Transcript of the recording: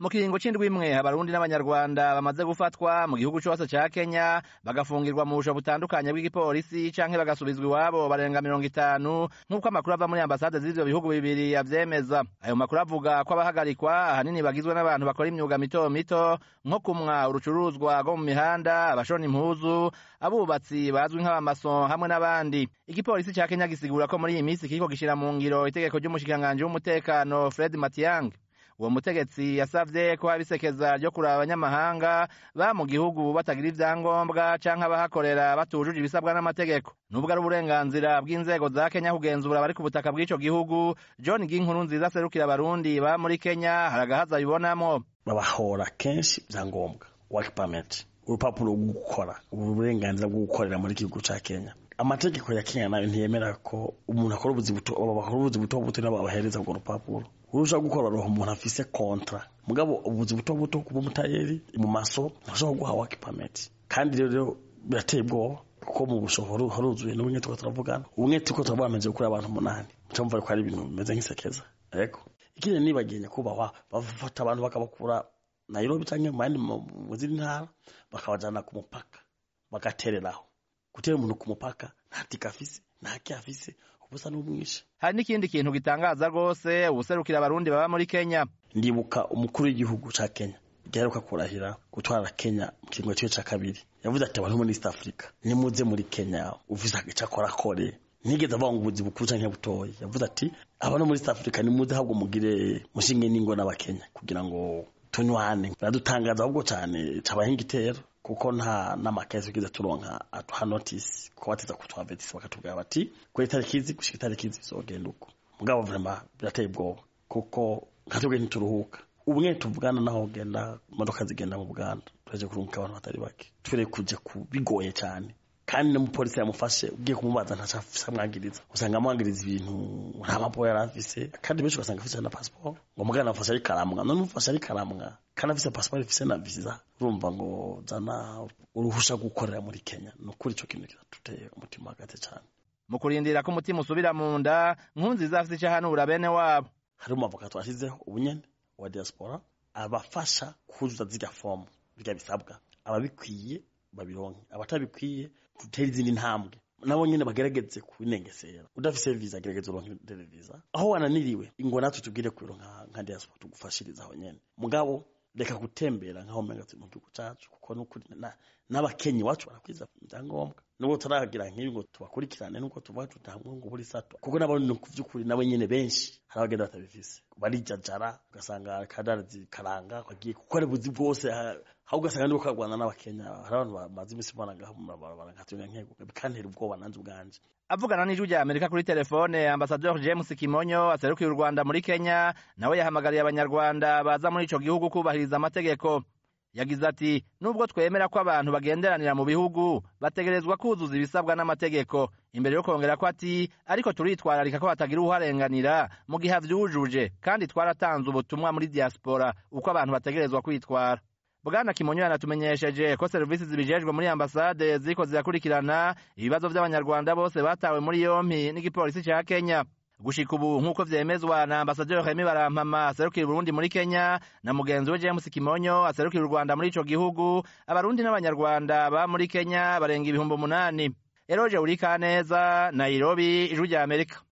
mu kiringo c'indwi imwe abarundi n'abanyarwanda bamaze gufatwa mu gihugu cose ca kenya bagafungirwa mu busho butandukanye bw'igipolisi canke bagasubizwa iwabo barenga mirongo itanu nk'uko amakuru ava muri ambasade z'ivyo bihugu bibiri avyemeza ayo makuru avuga ko abahagarikwa ahanini bagizwe n'abantu bakora imyuga mito mito nko kumwa urucuruzwa rwo mu mihanda abashona impuzu abubatsi bazwi nk'abamason hamwe n'abandi igipolisi ca kenya gisigura ko muri iyi minsi kiriko gishira mu ngiro itegeko ry'umushikiranganji w'umutekano fred matiang uwo mutegetsi yasavye ko haba isekeza ryo kuraba abanyamahanga ba mu gihugu batagira ivyangombwa canke abahakorera batujuje ibisabwa n'amategeko nubwo ari uburenganzira bw'inzego za kenya kugenzura abari ku butaka bw'ico gihugu john ginkuru nziza aserukira abarundi ba muri kenya hari agahaza abibonamwo babahora kenshi ivyangombwa work permit urupapuro rwo gukora uburenganzira bwo gukorera muri gihugu ca kenya amategeko ya kenya nayo ntiyemera ko umuntu akora ubuzi buto bakora ubuzi buto buto nabo babahereza urwo rupapuro urusha gukora roho umuntu afise kontra mugabo ubuzi buto buto kuba umutayeri mu maso ntashobora guha work permit kandi rero birateye ubwoba kuko mu bushoboru haruzuye n'ubumwe tuko turavugana ubumwe tuko turabamenje gukora abantu umunani muca mumva ko ari ibintu bimeze nk'isekeza ariko ikindi nibagiye nyakubahwa bafata abantu bakabakura Nairobi canke mu yandi mu zindi ntara bakabajana ku mupaka bagatereraho gutera umuntu ku mupaka nta tika afise nta ki afise ubusa n'umwishe hari n'ikindi kintu gitangaza rwose ubuserukira abarundi baba muri kenya ndibuka umukuru w'igihugu ca kenya giheruka kurahira gutwara kenya mu kiringo ciwe ca kabiri yavuze ati abantu muri east africa nimuze muri kenya ufise ico akora akore nigeze avuga ngo ubuzi bukuru canke butoyi yavuze ati abantu muri east africa nimuze ahubwo mugire mushinge n'ingo n'abakenya kugira ngo tunywane biradutangaza ahubwo cane cabahinga igitero kuko nta n'amakesi tugize turonka atuha notice ko bateza kutuhavetisa bakatubwira bati kuri itariki izi gushika itariki izi bizogenda uko mugabo vrema birateye ubwoba kuko nkatubwe ntituruhuka ubumwe tuvugana naho genda imodoka zigenda mu buganda turaje kurunguka abantu batari bake twereye kuja ku bigoye cyane kandi n'umupolisi yamufashe ugiye kumubaza ntaco afise amwagiriza usanga amwagiriza ibintu nta maporo yari afise kandi benshi ugasanga afise na pasiporo ngo mugana afashe ari karamwa none umufashe ari karamwa kandi afise pasiporo ifise na visa urumva ngo zana uruhusha gukorera muri kenya ni ukuri ico kintu kiratuteye umutima hagati cane mu kurindira ko umutima usubira mu nda nkunziza afise ico ahanura bene wabo hari umavoka twashizeho ubunyene wa diaspora abafasha kuzuza zirya fomu birya bisabwa ababikwiye babironke abatabikwiye dutere izindi ntambwe nabo nyene bagerageze kubinengesera udafise visa gerageza uronke visa aho wananiriwe ingo natwe tubwire kwironka nka diaspora tugufashiriza aho nyene mugabo reka gutembera nkaho umenga turi mu gihugu cacu kuko nukuri n'abakenyi iwacu barakwiza ibyangombwa nubwo turagira nk'ibi ngo tubakurikirane nuko tuvuga tutamwe ngo buri sato kuko n'abandi ni kuvy'ukuri nabo nyene benshi hari abagenda batabifise barijajara ugasanga kadarazi karanga kagiye gukora ubuzi bwose aho ugasanga ndiko kagwana n'abakenya hari abantu bamaze imisi banagaho mu mabarabara nkatwenga nkego bikantera ubwoba nanje ubwanje avugana n'ijwi rya amerika kuri telefone ambasador james kimonyo aserukiye u rwanda muri kenya nawe yahamagariye abanyarwanda baza muri ico gihugu kubahiriza amategeko yagize ati nubwo twemera ko abantu bagenderanira mu bihugu bategerezwa kuzuza ibisabwa n'amategeko imbere yo kongera ko ati ariko turitwararika ko hatagira uharenganira mu gihe avyujuje kandi twaratanze ubutumwa muri diaspora uko abantu bategerezwa kwitwara bwana kimonyo yanatumenyesheje ko serivisi zibijejwe muri ambasade ziriko zirakurikirana ibibazo vy'abanyarwanda bose batawe muri yompi n'igipolisi ca kenya gushika ubu nk'uko vyemezwa na ambasaderi Remy Barampama aserukira Burundi muri Kenya na mugenzi we James Kimonyo aserukira u Rwanda muri ico gihugu abarundi n'abanyarwanda ba muri Kenya barenga ibihumbi umunani Eroje Urikaneza Nairobi ijwi rya Amerika